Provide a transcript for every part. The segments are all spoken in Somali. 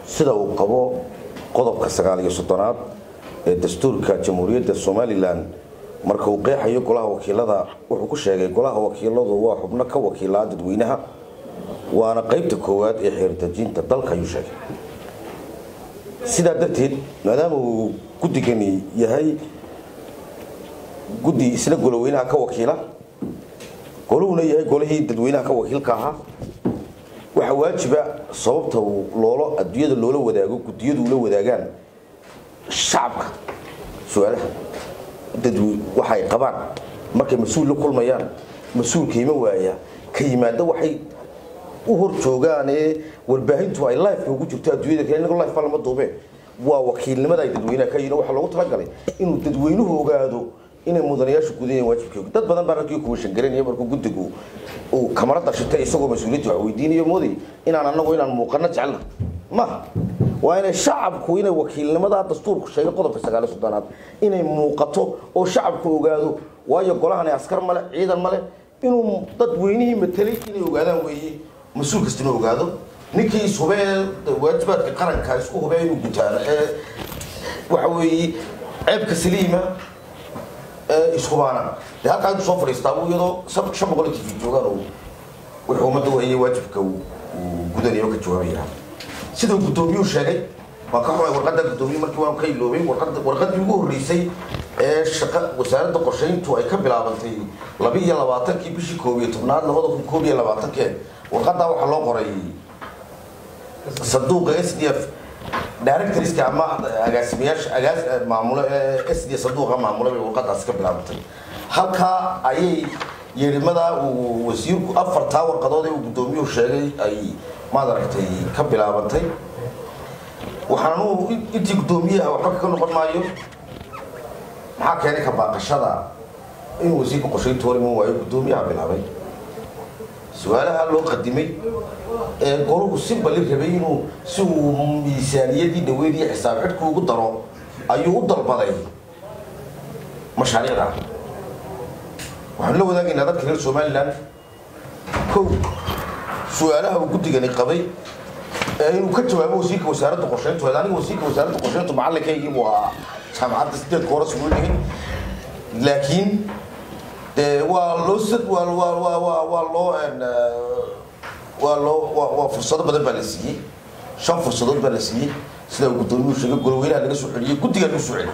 sida uu qabo qodobka sagaal iyo soddonaad ee dastuurka jamhuuriyadda somalilan marka uu qeexayo golaha wakiilada wuxuu ku sheegay golaha wakiiladu waa xubno ka wakiilaa dadweynaha waana qaybta koowaad ee xeerdejinta dalka ayuu sheegay sidaa darteed maadaama uu guddigani yahay guddi isna goloweynaha ka wakiila goluhuna yahay golihii dadweynaha ka wakiilka ahaa waxaa waajiba sababta uu loolo adduunyada loola wadaago guddiyadu ula wadaagaan shacabka su-aalaha dadwe waxay qabaan markay mas-uul la kulmayaan mas-uulka ima waaya ka yimaada waxay u hor joogaan ee warbaahintu ay lifeka ugu jirto adduunyada kale inagoo life lama duubeen waa wakiilnimada ay dadweynaha ka yihin waxaa loogu talagalay inuu dadweynuhu ogaado inay mudanayaashu gudanayeen waajibkooga dad badan baa raggii kuwashan garanaya markuu guddigu uu kamarada shitay isagoo mas-uuliyadda wax weydiinayo mooday inaan anagu inaan muuqano jecelna maha waa inay shacabku inay wakiilnimada dastuurku sheegay qodobka sagaaliyo soddonaad inay muuqato oo shacabku ogaado waayo golahani askar male ciidan male inuu dadweynihii matelay inay ogaadaan weeye mas-uul kasta inuu ogaado ninkii ishubee waajibaadka qaranka isku hubee inuu gutaano ee waxa weeye ceebka saliima ishubaana de halkaa intuu soo fadhiistaa iyadoo shan boqol tv joogaan wuxuu ummadda wayay waajibka uu gudanayo ka jawaabaya siduu guddoomiyuhu sheegay waan ka xumay warqadda guddoomiye markii waan ka iloobay warqaddii ugu horreysay ee shaqa wasaaradda qorshayntu ay ka bilaabantay laba iyo labaatankii bishii koob iyo tobnaad labada kun koob iyo labaatankee warqaddaa waxaa loo qoray sanduuqa s d f directorska ama agaasimayaasha agaas maamulo ee s d sanduuqa maamula bay warqadaasi ka bilaabantay halkaa ayay yeedhimadaa uu wasiirku afartaa warqadood ee uu guddoomiyuhu sheegay ay maad aragtay ka bilaabantay waxaan anugu intii guddoomiyaha waxba ka noqon maayo maxaa keenay ka baaqashada inuu wasiirka qorshaynta hor iman waayo guddoomiyaha bilaabay su-aalaha loo qadimay ee goruhu si balli rabay inuu si uu miisaaniyadii dhaweyn iyo xisaab xidhku ugu daro ayuu u dalbaday mashaariicda waxaan la wadaagaynaa dadka reer somalilan kow su-aalaha uu guddigani qabay ee inuu ka jawaabo wasiirka wasaaradda qorshayntu aniga wasiirka wasaaradda qorshayntu macalinkaygii buu ahaa jaamacadda sideedka hore sugul dhigin laakiin dee waa loo waa waa waa waa waa loo waa loo waa waa fursado badan baa la siiyey shan fursadood baa la siiyey sida uu guddoomiyuhu sheegay golweynaha laga soo celiyey guddigaa lagu soo celiyey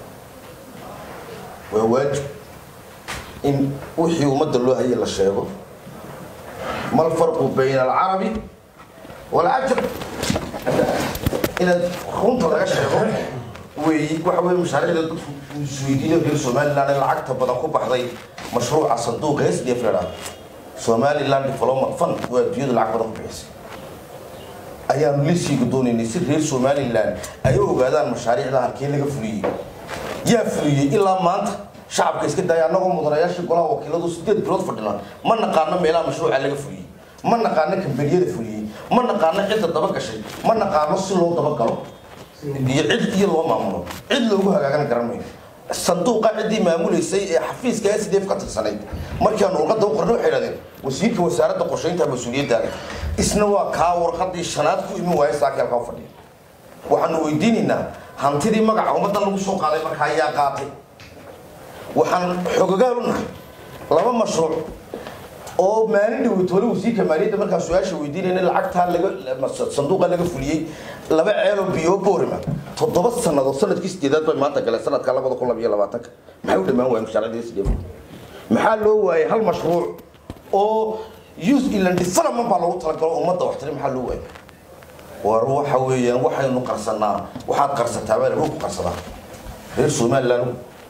waa waajib in wixii ummadda loo hayay la sheego ma alfarqu bayna alcarabi walcajab inaad runta laga sheego weeyi waxa weye mashaariicda dadku isweydiinayo reer somaliland ee lacagta badan ku baxday mashruuca sanduuqa s d f la dhahdo somaliland development fund waa adduunyada lacag badan ku bixisay ayaanu liisiiga doonaynay si reer somaliland ay u ogaadaan mashaariicda halkee laga fuliyey yaa fuliyey ilaa maanta shacabka iska daaya annagoo mudanayaashii golaha wakiiladu sideed bilood fadhina ma naqaano meelaha mashruuca laga fuliyey ma naqaano kambaniyada fuliyey ma naqaano cidda daba gashay ma naqaano si loo dabagalo iyo cid iyo loo maamulo cid loogu hagaagana garan mayno sanduuqa ciddii maamuleysay ee xafiiska s d f ka tirsanayd markaanu warqadda u qornay waxay idhahdeen wasiirka wasaaradda qorshaynta mas-uuliyaddaale isna waa kaa warqadii shanaad ku imin waaya saakii halkaa u fadhiya waxaanu weydiinaynaa hantidii magaca ummaddan lagu soo qaaday markaa ayaa qaatay waxaan xogogaal u nahay laba mashruuc oo maalin dhaweyt hore wasiirka maaliyadda markaa su-aasha weydiinayna lacagtaa laga sanduuqa laga fuliyey laba ceeloo biyo boorima toddoba sannadood sanadkii sideedaad bay maanta galeen sanadka labada kun labiyo labaatanka maxay u dhammaan waayeen mashaariicda sdf maxaa loo waayay hal mashruuc oo youth inland development baa loogu talagalo ummadda waxtari maxaa loo waayay war waxa weeyaan waxaynu qarsanaa waxaad qarsataa baa lagu qarsadaa reer somaliland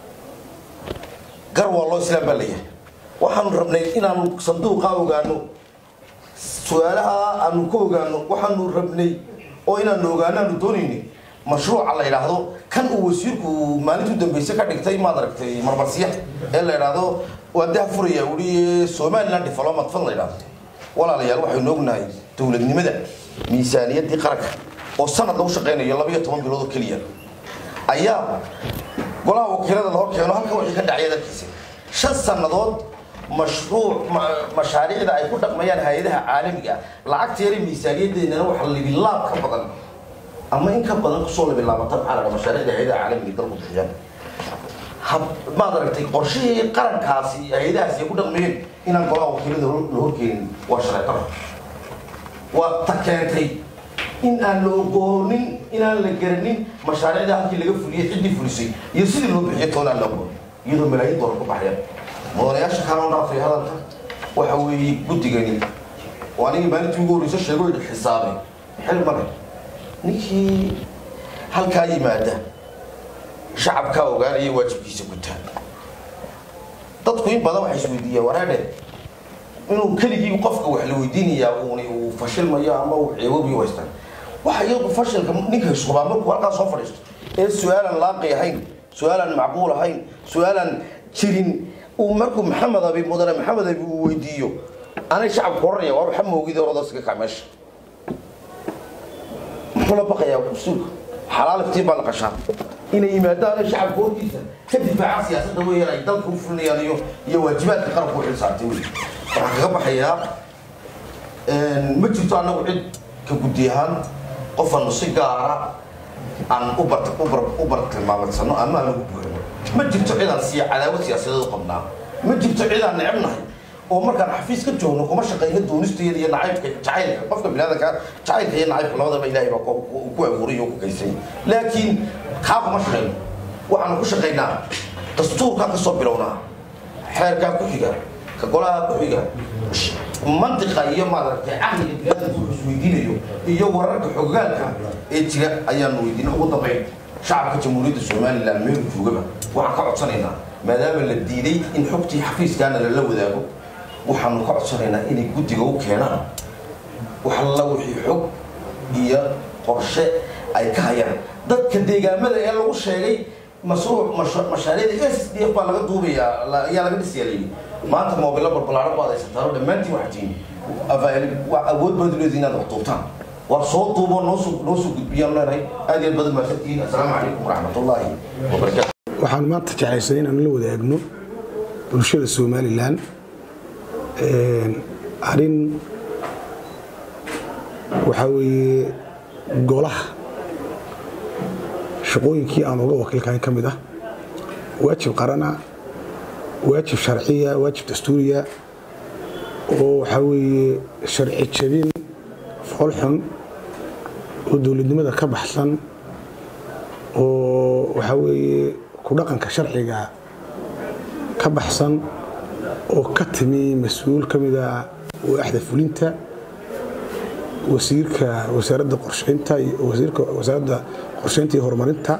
gar waa loo islaam baa leeyahay waxaanu rabnay inaanu sanduuqa ogaano su-aalaha aanu ka ogaano waxaanu rabnay oo inaanu ogaano aanu doonaynay mashruuca la yidhaahdo kan uu wasiirku maalintii dambayse ka dhigtay maad aragtay marmarsiya ee la yidhaahdo waa daha furaya ui somaliland development fund la yidhahdo walaalayaal waxaynu ognahay dowladnimada miisaaniyaddii qaranka oo sanad lagu shaqaynayo laba iyo toban bilood oo keliya ayaa golaha wakiilada la hor keeno halkan wixii ka dhacaya dalkiisa shan sannadood mashruuc mashaariicda ay ku dhaqmayaan hay-adaha caalamiga lacagta yari miisaaniyadeennana waxa libilaab ka badan ama in ka badan kusoo labilaabatan maxaa la dhaha mashaariicda hay-adaha caalamiga dalku bixiyaan maad aragtay qorshihii qarankaasi hay-adahaasi ay ku dhaqmayeen inaan golaha wakiilada la horkeenin waa sharci daro waa ta keentay in aan la ogoonin inaan la garanin mashaariicda halkii laga fuliyey ciddii fulisay iyo sidii loo bixiyo toonaan la ogoon iyadoo malaayiin doolar ku baxayaan mudanayaasha kaloo dhaafay hadalka waxa weeye guddigani oo anigii maalintii ugu horreysa sheego idhi xisaabay xil male ninkii halkaa yimaada shacabkaa ogaanaya waajibkiisa gutaan dadku in badan waxay isweydiiyaan waraadhe inuu keligii qofka wax la weydiinayaa uuni uu fashilmayo ama uu ceewobiyo haystaan waxa iyagu fashilka ninka hishubaa markuu halkaa soo fadhiisto ee su-aalan laaqi ahayn su-aalan macquul ahayn su-aalan jirin uu markuu maxamed abi mudane maxamed abi uu weydiiyo anay shacabku oranaya waa waxa moogida orodasiga kac meesha muxuu la baqayaa mas-uulka xalaal iftiin baa la qashaa inay yimaadaan shacabka hortiisa ka difaaca siyaasadda weeyaan ay dalka u fulinayaan iyo iyo waajibaadka qaranku u xilsaartay wey waxaan kaga baxayaa ma jirto annagu cid ka guddi ahaan qofanu si gaara aan u bar u bartilmaamadsano ama aan lagu buurino ma jirto cid aan siya cadaawad siyaasadeed u qabnaa ma jirto cid aan necebnahay oo markaan xafiis ka joogno kuma shaqayno doonisteeda iyo nacaybka jacaylka qofka biniaadanka jacaylka iyo nacaybka labadaba ilaahay baa ku abuuray oo ku kaysay laakiin kaa kuma shaqayno waxaanu ku shaqaynaa dastuurkaa ka soo bilownaa xeerkaa ku xiga ka golaha ku xiga mantiqa iyo maaragtay caqliga biniaadanka wuxuu isweydiinayo iyo wararka xogaalka ee jira ayaanu weydiina ugu dambayn shacabka jamhuuriyadda somalilan meel joogaba waxaan ka codsanaynaa maadaama la diiday in xogtii xafiiskaana lala wadaago waxaanu ka codsanaynaa inay guddiga u keenaan wax alla wixii xog iyo qorshe ay ka hayaan dadka deegaamada ee lagu sheegay mashruuc mashaariicda s d f baa laga duubayaa ayaa laga dhisayaa layidhi maanta moobilo balbalaaran baad haysataano dhammaantiin waxaa tihiin awood baad leediin inaad wax duubtaan war soo duubo noosoo noo soo gudbiyaan leenahay aad iyo aad badan mahadsantihiin assalaamu calaykum waraxmatullaahi wabarakaatu waxaan maanta jeclaysanay inaan la wadaagno bulshada somalilan arrin waxaa weeye golaha shaqooyinkii aan uga wakiilkahayn ka mid ah waajib qarana waajib sharciya waajib dastuuriya oo waxaa weeye sharci jabin foolxun oo dowladnimada ka baxsan oo waxaa weeye ku dhaqanka sharciga ka baxsan oo ka timi mas-uul ka mid a waaxda fulinta wasiirka wasaaradda qorsheynta wasiirka wasaaradda qorsheynta iyo horumarinta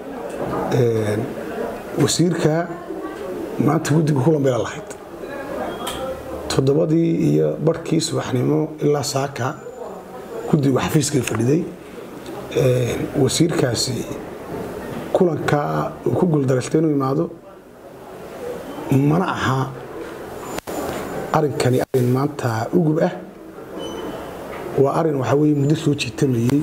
wasiirka maanta guddiga kulan bayla lahayd toddobadii iyo barhkii subaxnimo ilaa saaka guddigu xafiiskay fadhiday wasiirkaasi kulanka uu ku guuldarastay inuu imaado mana aha arrinkani arrin maanta ugub ah waa arrin waxaa weye muddo soo jiitamayey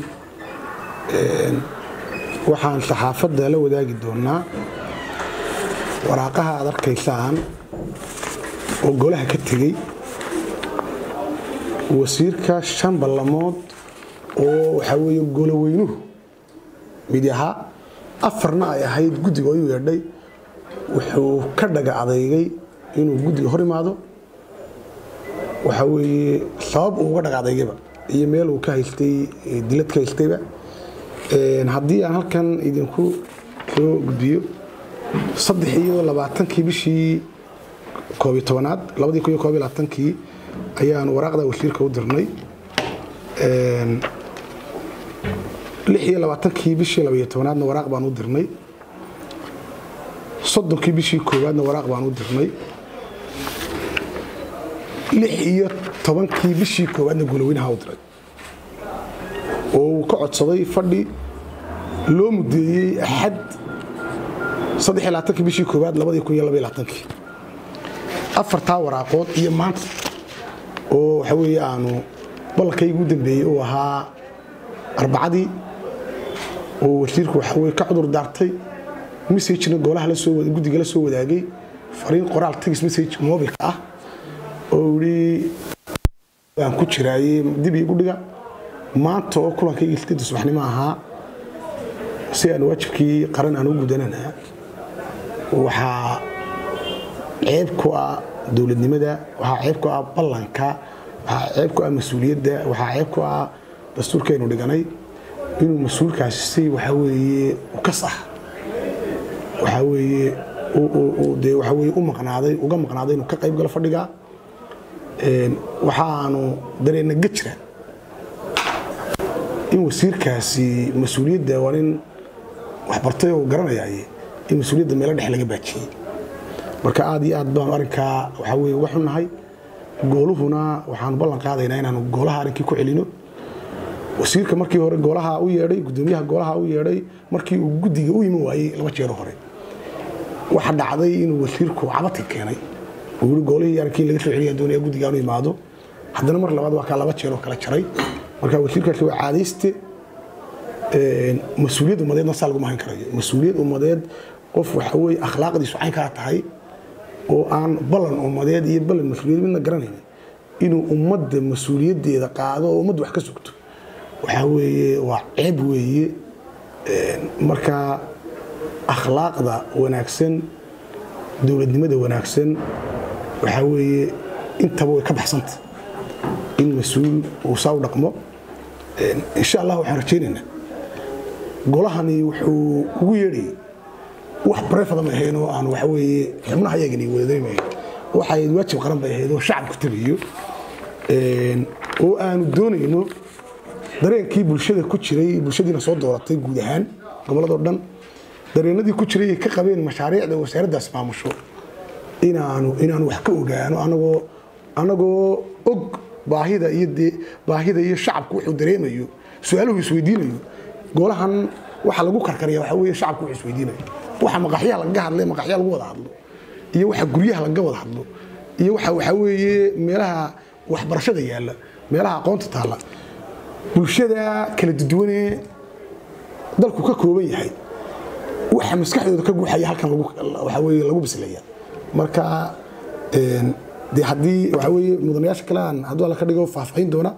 waxaan saxaafadda la wadaagi doonaa waraaqaha aad arkaysaan oo golaha ka tegey wasiirka shan ballamood oo waxaa weeye goloweynuhu mid ahaa afarna ay ahayd guddiga oo u yeedhay wuxuu ka dhaga adeygay inuu guddiga hor imaado waxaa weeye sabab uu uga dhaga adeygayba iyo meel uu ka haystay dilad ka haystayba haddii aan halkan idinku soo gudbiyo saddex iyo labaatankii bishii koobiyo tobanaad labadii kun iyo koob iyo labaatankii ayaan waraaqda wasiirka u dirnay lix iyo labaatankii bishii labaiyo tobanaadna waraaq baan u dirnay soddonkii bishii koowaadna waraaq baan u dirnay lix iyo tobankii bishii koowaadna goloweynaha u diray oo uu ka codsaday fadhi loo mudeeyey axad saddex iyo labaatankii bishii koowaad labadii kun iyo laba iyo labaatankii afartaa waraaqood iyo maanta oo waxa weeye aanu ballankaygu u dambeeyey uu ahaa arbacadii oo wasiirku waxa weye ka cudur daartay messagena golaha lasoo guddiga la soo wadaagay fariin qoraal tagis message mobilka ah oo yidhi aan ku jiraayey dib iigu dhiga maanta oo kulankayga sideedda subaxnimo ahaa si aan waajibkii qaran aan u gudanana waxaa ceeb ku ah dowladnimada waxaa ceeb ku ah ballanka waxaa ceeb ku ah mas-uuliyadda waxaa ceeb ku ah dastuurkaynu dhiganay inuu mas-uulkaasi si waxaa weeye ukas ah waxaa weeye dee waxaa weeye u maqnaaday uga maqnaaday inuu ka qayb galo fadhiga waxaanu dareenna gejira in wasiirkaasi mas-uuliyadda waa nin waxbartay oo garanayaaye in mas-uuliyadda meelo dhex laga baajiyey marka aad iyo aad baanu arrinkaa waxaa weye uga xunnahay gooluhuna waxaanu ballan qaadaynaa inaanu goolaha arrinkii ku celino wasiirka markii hore goolaha u yeedhay gudoomiyaha goolaha u yeedhay markii uu guddiga u iman waayey laba jeero hore waxa dhacday inuu wasiirku cabati keenay uu goolihii arrinkii laga soo celiya doonaya guddigaanu imaado haddana mar labaad waa kaa laba jeeroo kala jaray marka wasiirkaasi waa caadayste mas-uuliyad ummadeedna saa laguma hayn karayo mas-uuliyad ummadeed qof waxa weye akhlaaqdiisu caynkaa tahay oo aan ballan ummadeed iyo ballan mas-uuliyad midna garanayn inuu ummadda mas-uuliyaddeeda qaado oo ummadda wax ka sugto waxaa weeye waa ceeb weeye marka akhlaaqda wanaagsan dowladnimada wanaagsan waxaa weeye intaba way ka baxsanta in mas-uul uu saa u dhaqmo insha allah waxaan rajaynaynaa golahani wuxuu ugu yeedhayay wax barefada ma ahayn oo aan waxa weeye xubnaha yagani wadadaymay waxay waajib qaran bay ahayd oo shacabku tabiyo oo aanu doonayno dareenkii bulshada ku jiray bulshadiina soo dooratay guud ahaan gobolladoo dhan dareenadii ku jiray ay ka qabeen mashaariicda wasaaraddaas maamusho inaanu inaanu wax ka ogaano anagoo anagoo og baahida iyo dee baahida iyo shacabku wuxuu dareemayo su-aaluhu isweydiinayo golahan waxa lagu karkariya waxa weeye shacabku wuxuu isweydiinayo waxa maqaxyaha lagaga hadlay maqaxyaha lagu wada hadlo iyo waxa guryaha lagaga wada hadlo iyo waxa waxa weeye meelaha waxbarashada yaalla meelaha aqoonta taalla bulshada kala duduwanee dalku ka kooban yahay waxa maskaxdooda ka guuxaya halkan lagu waxa weeye lagu bislaya marka dee haddii waxa weeye mudanayaasha kale aan hadduu alla ka dhigo faahfaahin doona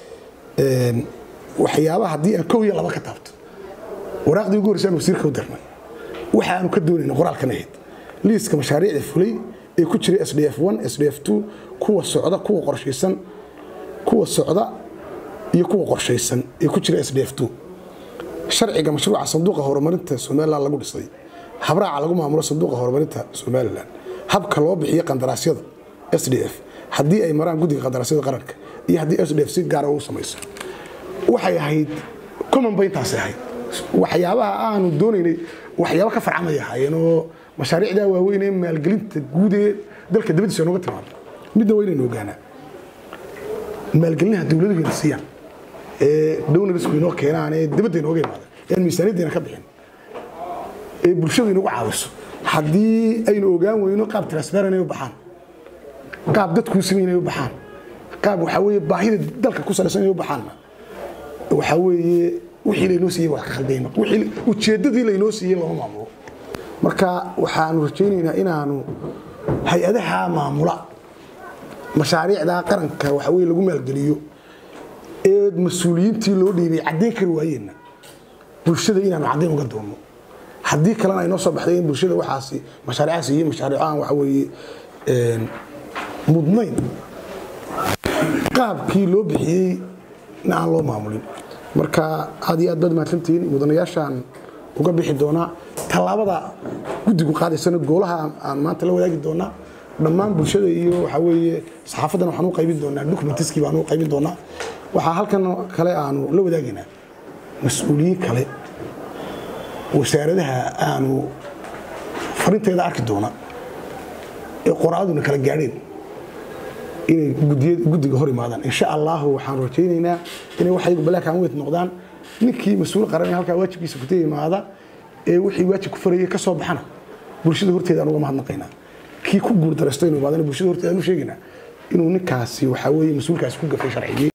waxyaabaha haddii aan kow iyo laba ka taabto waraaqdii ugu horreysay aan wasiirka u dirnay waxa aanu ka doonayna qoraalkan ahayd liiska mashaariicda fulay ee ku jiray sdf sdf kuwa socda kuwa qorshaysan kuwa socda iyo kuwa qorshaysan ee ku jira sdf sharciga mashruuca sanduuqa horumarinta somalilan lagu dhisay habraaca lagu maamulo sanduuqa horumarinta somalilan habka loo bixiyo qandaraasyada sdf haddii ay maraan guddiga qandaraasyada qaranka iyo haddii sdf si gaara u samayso waxay ahayd common bayntaasi ahayd waxyaabaha aanu doonaynay waxyaaba ka farcamay ahaayeen oo mashaariicdaa waaweyn ee maalgelinta guud ee dalka dabadiisa nooga timaado midna waa inaynu ogaanaa maalgelinaha dowladuhu ina siiyaan ee downarisku inoo keenaan ee dabadda inooga imaada ee aan miisaaniyaddeena ka bixin ee bulshadu inagu caawiso haddii aynu ogaan weyno qaab transparent ay u baxaan qaab dadkuu samay inay u baxaan qaab waxaa weeye baahida dalka ku salaysan inay u baxaanna waxaa weeye wixii laynoo siiyey wax ka khaldayna wixii ujeeddadii laynoo siiyey lama maamulo marka waxaanu rajaynaynaa inaanu hay-adaha maamula mashaariicda qaranka waxa weye lagu maalgeliyo ee mas-uuliyiintii loo dhiibay caddayn kari waayeenna bulshada inaanu caddayn uga doonno haddii kalena ay noo soo baxday in bulshada waxaasi mashaariicaas iyo mashaariicahan waxa weeye mudnayn qaabkii loo bixiyey na aan loo maamulin marka aad iyo aad baad mahadsantihiin mudanayaashaan uga bixi doonaa tallaabada guddigu qaadaysana goolaha aan maanta la wadaagi doonaa dhammaan bulshada iyo waxaa weeye saxaafadan waxaan u qaybin doonaa documentiskii baan u qaybin doonaa waxaa halkan kale aanu la wadaagaynaa mas-uuliyiin kale wasaaradaha aanu farinteeda arki doona ee qoraaduna kala gaadheen inay guddiga hor imaadaan insha allahu waxaan rajaynaynaa inay waxaygu black and white noqdaan ninkii mas-uul qaran ee halkaa waajibkiisa kutay imaada ee wixii waajib ku farayay ka soo baxana bulshada horteeda aan uga mahadnaqaynaa kii ku guurdaraysto inuu imaadana bulshada horteeda aan u sheegaynaa inuu ninkaasi waxaa weeye mas-uulkaasi ku gafay sharciyey